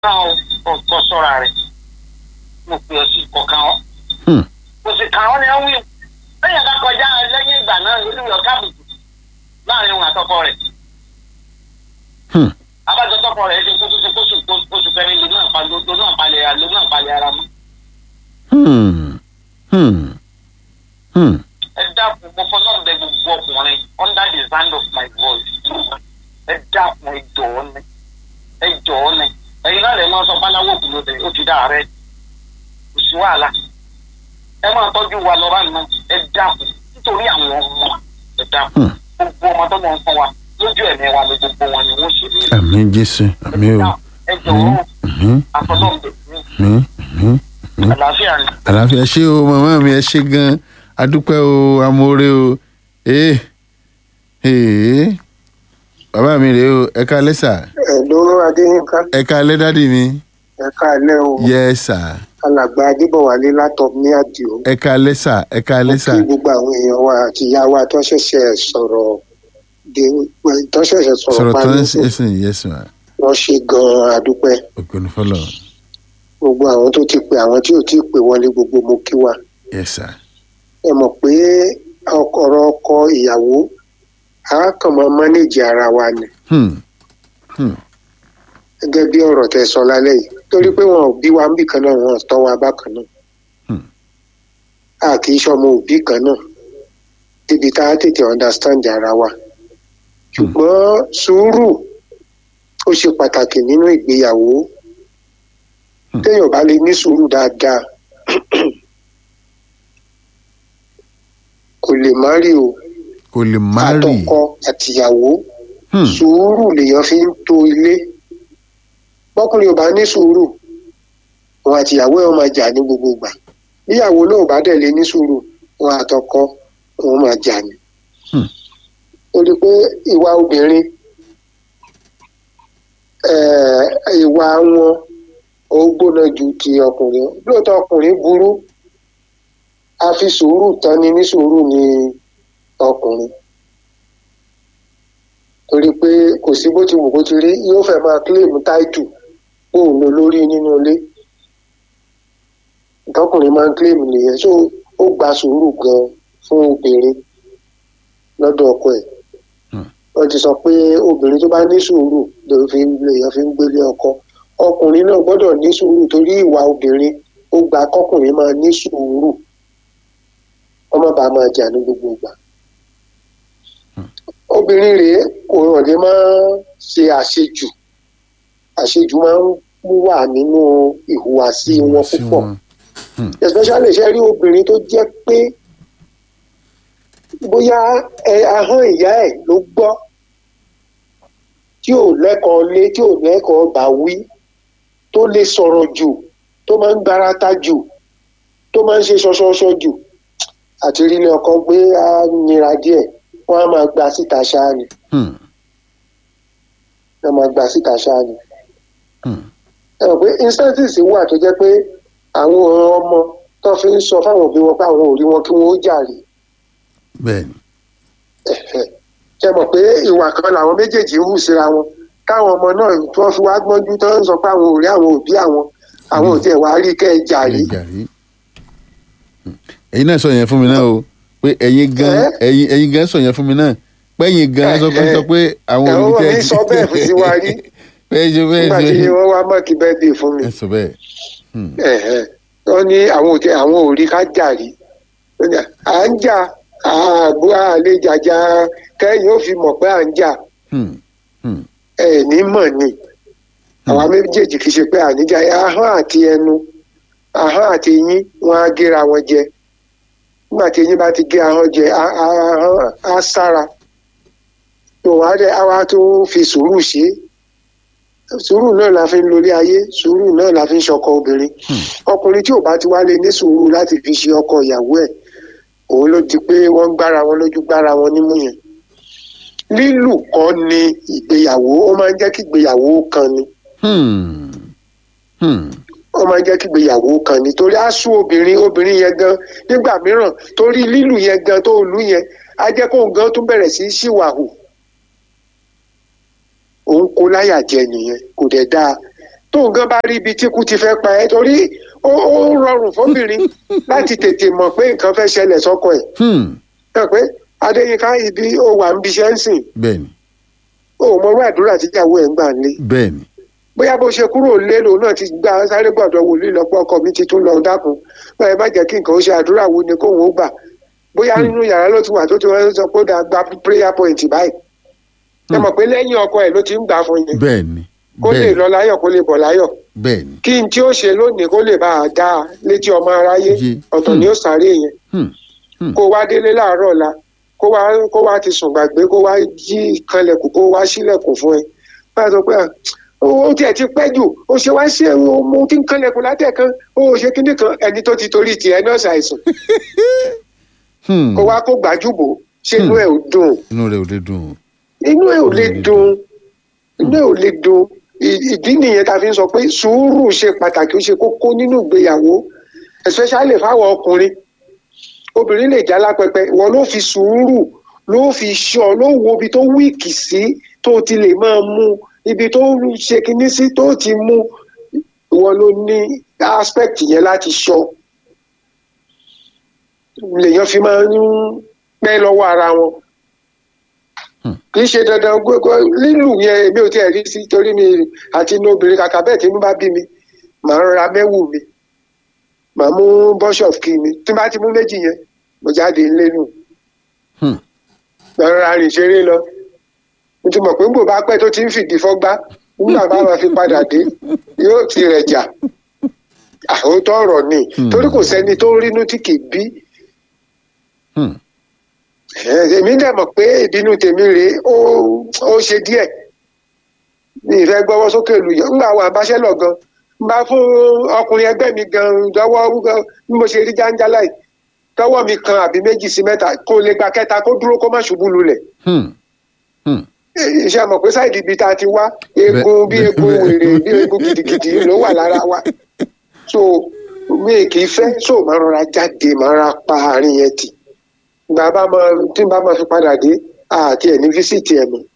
náà kọ sọ́ra rẹ̀ mo pè ọ sí kọ̀ọ̀kan ọ́ Hmm. kò sì kàn ọ́ ni ọ́ wí lẹ́yìn ẹ̀ka kọjá lẹ́yìn ìgbà náà olùyọ̀ kábùkù láàrin òun àtọkọ rẹ̀ Hmm. abájọ tọkọ rẹ̀ ṣe kóso kóso kóso kẹrin lónú àpalẹ̀ lónú àpalẹ̀ lónú àpalẹ̀ ara mọ́ Hmm. Hmm. Hmm. ẹ dákun mo fọ náà bẹ gbogbo ọkùnrin under the sound of my voice ẹ dákun ẹ jọ̀ọ́ ni ẹ jọ̀ọ́ ni ẹ̀yin náà lè máa sọ báláwo kù lóde ó ti dá rẹ kò sí wàhálà ẹ máa tọ́jú wa lọ́ba nù ẹ dákun nítorí àwọn ọmọ ẹ dákun gbogbo ọmọ tó mọ̀ ń fún wa lójú ẹ̀mí wa ni gbogbo wọn ni wọ́n ṣe rí rẹ àmì jésù àmì o ẹ jọ̀ọ́ àmì àfọlọ́ọ̀bẹ àmì àmì. àlàáfíà ni. àlàáfíà ṣé o màmá mi ẹ ṣe gan adúpẹ́ o amóore o ee ee bàbá mi rèé o ẹ ká lẹ́sà ẹ̀lóró adéyínká ẹ ká lẹ́ dádì mi ẹ̀ka alẹ́ o yẹ sà alàgbà adébọ̀wálé látọ̀ ní àdìo ẹ ká lẹ́sà ẹ ká lẹ́sà kí gbogbo àwọn èèyàn wa àti ìyá wa tó ṣẹ̀ṣẹ̀ sọ̀rọ̀ de tó ṣẹ̀ṣẹ̀ sọ̀rọ̀ sọ̀rọ̀ tó parí ń ẹsìn yẹsùn à wọ́n ṣe gan-an àdúpẹ́ ògbóni fọlọ gbogbo àwọn tó ti pè àwọn tí ò tí ì pè wọlé gbogbo mo kí wa yẹ sà ẹ mọ̀ pé ọ̀rọ̀ ọkọ ìyàwó a kàn máa mánéjì ara wa ni Hmm. Hmm. gẹ́gẹ́ bí ọ̀rọ̀ tẹ sọ lálẹ́ yìí torí pé wọn ò bí wa ń bì kan náà wọn ò tọ́ wa bákan náà Hmm. a kì í ṣọmọ òbí kan náà débi tá a tètè understand ara wa ṣùgbọ́n sùúrù ó ṣe pàtàkì nínú ìgbéyàwó Hmm. téèyàn bá lè ní sùúrù dáadáa kò lè má rí o kò lè má rì àtọkọ àtìyàwó Hmm. sùúrù lèèyàn fi ń to ilé bọ́kùnrin ò bá ní sùúrù òun àtìyàwó ẹ̀ máa jà ní gbogbo ìgbà níyàwó náà ò bá dẹ̀ lé ní sùúrù òun àtọkọ òun máa jà ní. Hmm. torí pé ìwà obìnrin eh, ìwà wọn ó gbóná ju ti ọkùnrin lóòótọ́ ọkùnrin burú a fi sùúrù tán ni ní sùúrù ni ọkùnrin torí pé kò sí bó ti wù kó ti rí yóò fẹ́ máa kílèmù táìtù òun ló lórí nínú ilé ìtọkùnrin máa ń kílèmù nìyẹn so ó gba sùúrù gan fún obìnrin lọ́dọ̀ ọkọ ẹ̀ Hmm. wọ́n ti sọ pé obìnrin tó bá ní sùúrù lèèyàn fi ń lèèyàn fi ń gbélé ọkọ ọkùnrin náà gbọ́dọ̀ ní sùúrù torí ìwà obìnrin ó gba kọkùnrin máa ní sùúrù ọmọ bá máa jà ní gbogbo ìgbà obìnrin rèé kò hàn lè máa ṣe àṣejù àṣejù máa ń wà nínú ìhùwàsí wọn sí púpọ̀ wọn. especially ṣe rí obìnrin tó jẹ́ pé bóyá ẹ ahọ́n ìyá ẹ̀ ló gbọ́ tí ò lẹ́kọ̀ọ́ lé tí ò lẹ́kọ̀ọ́ bá wí tó lè sọ̀rọ̀ jù tó máa ń gbarata jù tó máa ń ṣe ṣọṣọṣọ jù àti rí ilé ọkọ gbé á nira díẹ̀ wọ́n á máa gba síta ṣáá ni Hmm. wọ́n máa gba síta ṣáá ni Hmm. ẹ mọ̀ pé instances wà tó jẹ́ pé àwọn ọmọ tó fi ń sọ fáwọn òbí wọn pé àwọn ò rí wọn kí wọ́n ó jàre bẹ́ẹ̀ni ṣe mọ̀ pé ìwà kan làwọn méjèèjì ń hù síra wọn káwọn ọmọ náà tí wọ́n fi wá gbọ́njú tó ń sọ pé àwọn ò rí àwọn òbí àwọn àwọn ò tiẹ̀ wá rí kẹ́ ẹ jàre ẹ jàrí. Hmm. ẹ̀yin náà sọ yẹn fún mi náà o pé ẹ̀yin gan Ẹ́? ẹ̀yin ẹ̀yin gan sọ yẹn fún mi náà pé ẹ̀yin gan sọ pé sọ pé àwọn Ẹ̀, òbí ó tẹ́ mi sọ bẹ́ẹ̀ fún sí wa rí. bẹ́ẹ̀ ṣe bẹ́ẹ̀ nígbà tí ṣe wọ́n wá mọ́ọ̀kì bẹ́ẹ̀dì fún mi ẹ sọ bẹ́ẹ̀. Hmm. ẹ̀hẹ̀. wọ́n ní àwọn ò tiẹ̀ àwọn ò rí ká jàre Ó ní, à ń jà àgbò àlè jàjà kẹ́yìn ó fi mọ̀ pé à ń jà Hmm. Hmm. ẹ̀ ní mọ̀ ni àwa méjèèjì kì í ṣe pé àníjà ahọ́n àti ẹnu ahọ́n àti eyín wọn á géra wọn jẹ nígbà tí eyín bá ti gé ahọ́n jẹ a- a- ahọ́n á sára tó wàá dẹ àwa tó fi sùúrù ṣe é sùúrù náà la fi ń lórí ayé sùúrù náà la fi ń ṣọkọ obìnrin ọkùnrin tí ò bá ti wá lè ní sùúrù láti fi ṣe ọkọ ìyàwó ẹ̀ òun ló di pé wọ́n ń gbára wọn lójú gbára wọn nímú yẹn lílù kọ́ ni ìgbéyàwó ó máa ń jẹ́ kí ìgbéyàwó kan ni Hmm. Hmm. ó máa ń jẹ́ kí ìgbéyàwó kan ni torí á sú obìnrin obìnrin yẹn gan nígbà mìíràn torí lílù yẹn gan tó lù yẹn á jẹ́ kóun gan tún bẹ̀rẹ̀ sí í ṣìwàhù òun kó láyà jẹ nìyẹn kò dẹ̀ dáa tóun gan bá rí ibi tí kú ti fẹ́ pa ẹ́ torí ó ó rọrùn fóbìnrin láti tètè mọ̀ pé nǹkan fẹ́ ṣẹlẹ̀ sọ́kọ ẹ̀ Hmm. náà pé adéyínká ibi ó wà ń biṣẹ́ ń sìn bẹ́ẹ̀ni ó mọ orú àdúrà tíyàwó ẹ̀ ń gbà ń lé bẹ́ẹ̀ni bóyá bó ṣe kúrò lé lòun náà ti gba sáré gbọ́dọ̀ wòlíì lọ́pọ̀ ọkọ mi ti tún lọ dákun báyìí má jẹ́ kí nǹkan ó ṣe àdúrà wo ni kóun ó gbà bóyá nínú yàrá ló ti wà tó ti wọ́n sọ pé ó dáa gba prayer point báyìí ẹ mọ̀ pé lẹ́yìn ọkọ ẹ̀ ló ti ń gbà fún yẹn bẹ́ẹ̀ni kó lè bẹ́ẹ̀ni lọ láyọ̀ kó lè bọ̀ láyọ̀ bẹ́ẹ̀ni kí n tí ó ṣe lónìí kó lè bá a dá a létí ọmọ aráyé Yé. ọ̀tọ̀ ni ó sáré yẹn Hmm. Hmm. kó wá délé láàárọ̀ ọ̀la kó wá kó wá ti sùn gbàgbé kó wá jí kanlẹ̀kùn kó wá sílẹ̀kùn fún ẹ bá a sọ pé ah, ó tiẹ̀ ti pẹ́ jù ó ṣe wá sí ẹ̀rọ mo ti ń kanlẹ̀kùn látẹ̀kan ó ṣe kíní kan ẹni tó ti torí tiẹ̀ náà ṣàìsàn Hmm. kó wá kó gbàjúbò ṣé inú ẹ̀ ò dùn inú rẹ̀ ò lè dùn inú ẹ̀ ò lè dùn inú ẹ̀ ò lè dùn Ì- ìdí nìyẹn tá a fi ń sọ pé sùúrù ṣe pàtàkì ó ṣe kókó nínú ìgbéyàwó especially fáwọn ọkùnrin obìnrin lè já lápẹpẹ ìwọ ló fi sùúrù ló fi ṣọ ló wo ibi tó wíìkì sí tó ti lè máa mú ibi tó ṣe kinní sí tó ti mú ìwọ ló ní aspect yẹn láti ṣọ lèèyàn fi máa ń pẹ́ lọ́wọ́ ara wọn kì í ṣe dandan gbogbo lílù yẹn èmi ò tiẹ̀ rí sí torí mi àti inú obìnrin kàkà bẹ́ẹ̀ tí inú bá bí mi màá ń ra mẹ́wù mi màá mú bọ́ṣọ̀f kí mi tí n bá ti mú méjì yẹn mo jáde ńlé nù Hmm. màá ra rìn ṣeré lọ mo ti mọ̀ pé ń bò bá pẹ́ tó ti ń fìdí fọ́gbá nígbà bá máa fi padà dé yóò ti rẹ̀ jà àhótọ́ ọ̀rọ̀ ni Hmm. torí kò sẹ́ni tó rínú tí kì í bí Hmm. Ẹ, èmi dẹ̀ mọ̀ pé ìbínú tèmi rèé ó ó ṣe díẹ̀ mi ìfẹ́ gbọ́wọ́ sókè lù yàn ńgbà àwọn àbáṣẹ́lọ̀ gan n bá fún ọkùnrin ẹgbẹ́ mi gan lọ́wọ́ gan bí mo ṣe rí jáńjálá yìí tọwọ́ mi kan àbí méjì sí mẹ́ta kó lè gba kẹta kó dúró kó má ṣubú lulẹ̀ Hmm. Hmm. Ẹ, ṣe mọ̀ pé sáìdì ibi tá a ti wá eegun bí bẹ́ẹ̀, eegun bẹ́ẹ̀. wèrè bí eegun gidigidi ló wà lára wa so mi kì í fẹ́ so máa rọra jáde máa ra pa àárín yẹn tì gbà bá máa tí n bá máa fi padà dé àti ẹ̀ ní físìtì ẹ̀ mọ́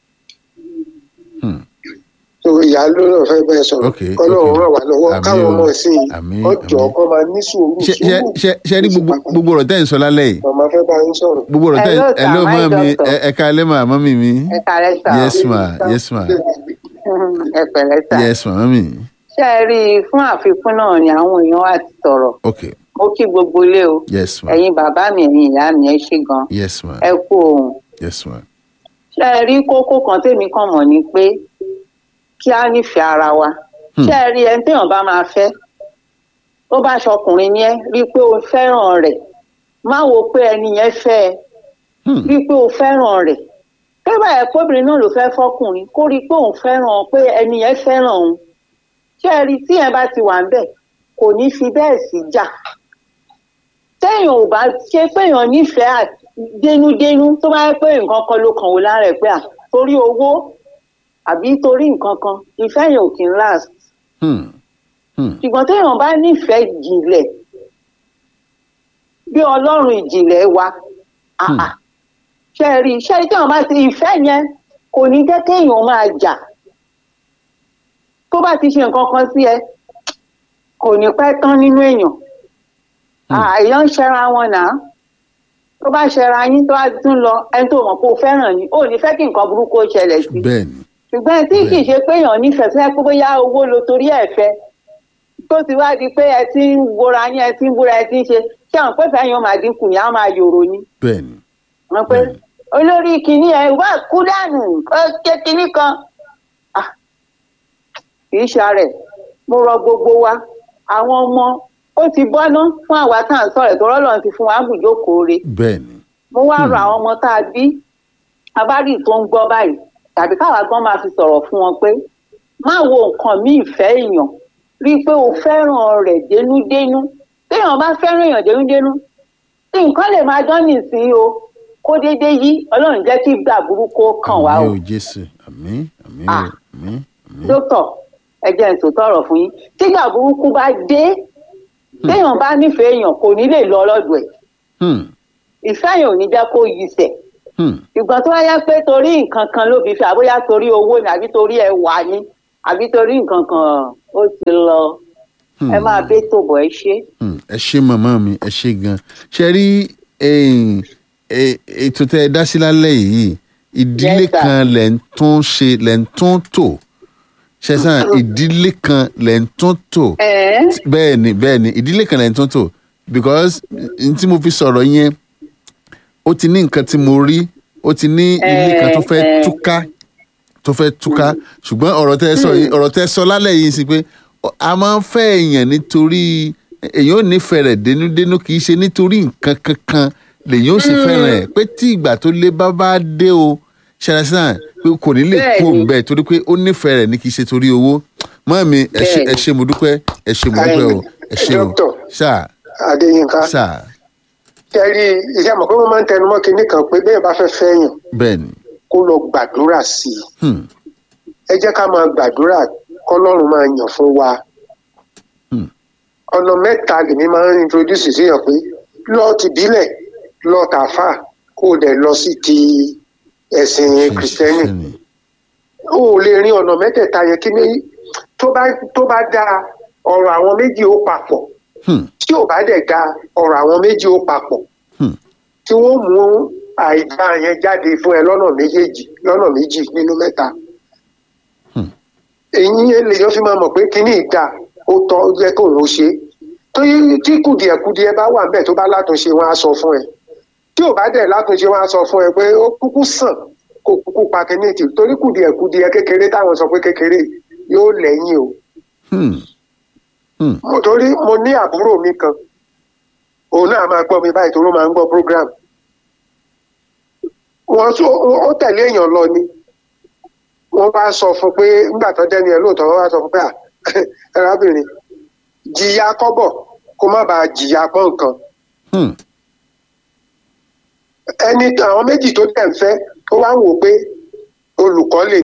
Hmm. so ìyá ló náà fẹ́ bẹ́ẹ̀ sọ̀rọ̀ Ok, kọ́lọ́run ok. ràn wá lọ́wọ́ Àmín káwọn o. ọmọ ìsìn Àmín, ọjọ́ àmín. kọ́ máa ní sùúrù ṣe ṣe sùúrù ṣe ṣe rí gbogbo gbogbo ọ̀rọ̀ tẹ́ ń sọ lálẹ́ yìí màmá fẹ́ bá yín sọ̀rọ̀. gbogbo ọ̀rọ̀ tẹ́ ń Hello, sir. ẹ ló My mọ́ mi doctor. ẹ- ẹ káalẹ́ mà mọ́mì mi ẹ kàlẹ́ sà ó. yes ma yes ma ẹ pẹ̀lẹ́ sà. yes ma mọ́mì ṣé ẹ rí i fún àfikún náà ni àwọn èèyàn wá ti sọ̀rọ̀ ok mo kí gbogbo ilé o yes ma ẹ̀yin bàbá mi ẹ̀yin ìyá mi ẹ ṣé gan yes ma ẹ kú ohun yes ma ṣé ẹ rí kókó kan tèmi kàn mọ̀ ni pé kí á nífẹ̀ẹ́ ara wa Hmm. ṣé ẹ rí ẹni téèyàn bá máa fẹ́ tó bá ṣọkùnrin ni ẹ rí i pé o fẹ́ràn rẹ̀ má wo pé ẹni yẹn fẹ́ ẹ Hmm. rí i pé o fẹ́ràn rẹ̀ pé báyẹn kóbìnrin náà ló fẹ́ fọkùnrin kó rí i pé òun fẹ́ràn pé ẹni yẹn fẹ́ràn òun ṣé ẹ rí i tí yẹn bá ti wà ń bẹ̀ kò ní fi bẹ́ẹ̀ sí jà téèyàn ò bá ṣe péèyàn nífẹ̀ẹ́ à- dénúdénú tó bá yẹ pé nǹkan kan ló kàn wò lára ẹ̀ pé à torí owó àbí torí nǹkan kan ìfẹ́ yẹn ò kí ń last Hmm. Hmm. ṣùgbọ́n téèyàn bá nífẹ̀ẹ́ jìnlẹ̀ bí ọlọ́run ìjìnlẹ̀ wa Hmm. àà ṣe rí ṣe rí téèyàn bá ti ìfẹ́ yẹn kò ní jẹ́ kéèyàn máa jà tó bá ti ṣe nǹkan kan sí ẹ kò ní pẹ́ tán nínú èèyàn àìyàn ń ṣẹra wọn náà tó bá ṣẹra yín tó bá tún lọ ẹni tó mọ̀ pé o fẹ́ràn ni ò ní fẹ́ kí nǹkan burúkú ó ṣẹlẹ̀ sí bẹ́ẹ̀ ni ṣùgbọ́n tí kì í ṣe pé èèyàn nífẹ̀ẹ́ fẹ́ pé bóyá owó lo torí ẹ̀ fẹ́ tó ti wá di pé ẹ ti ń wora yín ẹ ti ń búra ẹ ti ń ṣe ṣé àwọn pẹ́fẹ́ yẹn máa dínkù yẹn á máa yòrò ni bẹ́ẹ̀ ni wọ́n pé Bẹ́ẹ̀ni. olórí kìíní ẹ wá kú dànù ó ké kìíní kan Ah, kì í ṣàrẹ̀ mo rọ gbogbo wa àwọn ọmọ ó ti bọ́ná fún àwa tá à ń sọ̀rọ̀ tó rọ́lọ́run ti fún wa bùjókòó re bẹ́ẹ̀ ni mo wá rọ àwọn ọmọ tá a bí abárì tó ń gbọ́ báyìí tàbí káwa gan máa fi sọ̀rọ̀ fún wọn pé má wo nǹkan míì fẹ́ èèyàn rí i pé o fẹ́ràn rẹ̀ dénúdénú téèyàn bá fẹ́ràn èèyàn dénúdénú tí nǹkan lè máa dán nìsín o kó déédéé yí ọlọ́run jẹ́ kí gbà burúkú ó kàn wá o àmín o jésù àmín àmín o Ah. àmín àmín dókítà ẹ jẹ́ n tòótọ́ ọ̀rọ̀ fún yín tí gbà burúkú bá dé téèyàn bá nífẹ̀ẹ́ èèyàn kò ní lè lọ ọlọ́dọ̀ ẹ̀ Hmm. ìfẹ́ yẹn ò ní jẹ́ kó yí sẹ̀ Hmm. ìgbọ́n tó wáyá pé torí nǹkan kan ló fi fẹ́ àbóyá torí owó ni àbí torí ẹwà ni àbí torí nǹkan kan ó ti lọ ẹ máa bẹ́ tó bọ̀ ẹ ṣe. Hmm, ẹ ṣe màmá mi ẹ ṣe gan ṣe rí eh, eh, ètò tẹ ẹ dá sí lálẹ́ yìí ìdílé Yes, sir. kan lẹ̀ ń tún ṣe lẹ̀ ń tún tò ṣẹ̀sán ìdílé kan lẹ̀ ń tún tò ẹ̀ẹ́ bẹ́ẹ̀ ni bẹ́ẹ̀ ni ìdílé kan lẹ̀ ń tún tò because n tí mo fi sọ̀rọ̀ yẹn ó ti ní nǹkan tí mo rí ó ti ní ilé kan tó fẹ́ Eh, eh. túká tó fẹ́ túká ṣùgbọ́n ọ̀rọ̀ tẹ́ ẹ sọ yìí ọ̀rọ̀ tẹ́ ẹ sọ lálẹ́ yìí sí pé ọ- a máa ń fẹ́ èèyàn nítorí èèyàn ò nífẹ̀ẹ́ rẹ̀ dénúdénú kì í ṣe nítorí nǹkan kankan lèyàn ò sì fẹ́ràn ẹ̀ pé tí ìgbà tó lé bá bá dé o ṣẹlẹsán pé kò ní lè kú òun Bẹ́ẹ̀ni. bẹ́ẹ̀ torí pé ó nífẹ̀ẹ́ rẹ̀ ní kì í ṣe torí owó mọ́ mi ẹ ṣe- ẹ Bẹ́ẹ̀ni. ṣe mo dúpẹ́ ẹ ṣe mo dúpẹ́ o ẹ ṣe o Dókítà. sáà adéyínká sáà tẹ́rí iṣẹ́ mọ̀ pé wọ́n máa ń tẹnu mọ́ kinní kan pé bẹ́ẹ̀ bá fẹ́ fẹ́yàn bẹ́ẹ̀ ni kó lọ gbàdúrà sí i Hmm, ẹ jẹ́ ká máa gbàdúrà kọ́lọ́run máa yàn fún wa Hmm. ọ̀nà mẹ́ta lèmi máa ń introduce síyàn pé lọ ti bílẹ̀ lọ tàfà kó o dẹ̀ lọ sí ti ẹ̀sìn kìrìsìtẹ́nì Christian. o ò lè rin ọ̀nà mẹ́tẹ̀ẹ̀ta yẹn kí ni tó bá tó bá dáa ọ̀rọ̀ àwọn méjì ó papọ̀ Hmm, tí ò bá dẹ̀ dáa ọ̀rọ̀ àwọn méjì ó papọ̀ hmm, tí wọ́n mú àìdá yẹn jáde fún ẹ lọ́nà méjèèjì lọ́nà méjì nínú mẹ́ta. Hmm. èyí yẹn lèyàn fi máa mọ̀ pé kíní ìdá ó tọ́ ó jẹ́ kóun ó ṣe é tó yí tí kùdìẹ̀kudiẹ bá wà níbẹ̀ tó bá látúnṣe wọn á sọ fún ẹ tí ò bá dẹ̀ látúnṣe wọn á sọ fún ẹ pé ó kúkú sàn kó kúkú pa kíní ìtì torí kùdìẹ̀kudiẹ kékeré táwọn sọ pé kékeré yóò lẹ́yìn o hmm, hmm. mo torí mo ní àbúrò mi kan òun náà máa gbọ́ mi báyìí tó ló máa ń gbọ́ program wọ́n tún ó tẹ̀lé èèyàn lọ ni wọ́n bá sọ fún pé nígbà tó dẹ́ni ẹ̀ lóòótọ́ wọ́n bá sọ fún pé "Ah, arábìnrin jìyà kọ́bọ̀ kó má bàa jìyà pọ́n nǹkan Hmm. ẹni àwọn méjì tó dẹ̀ ń fẹ́ ó wá ń wò pé olùkọ́ lè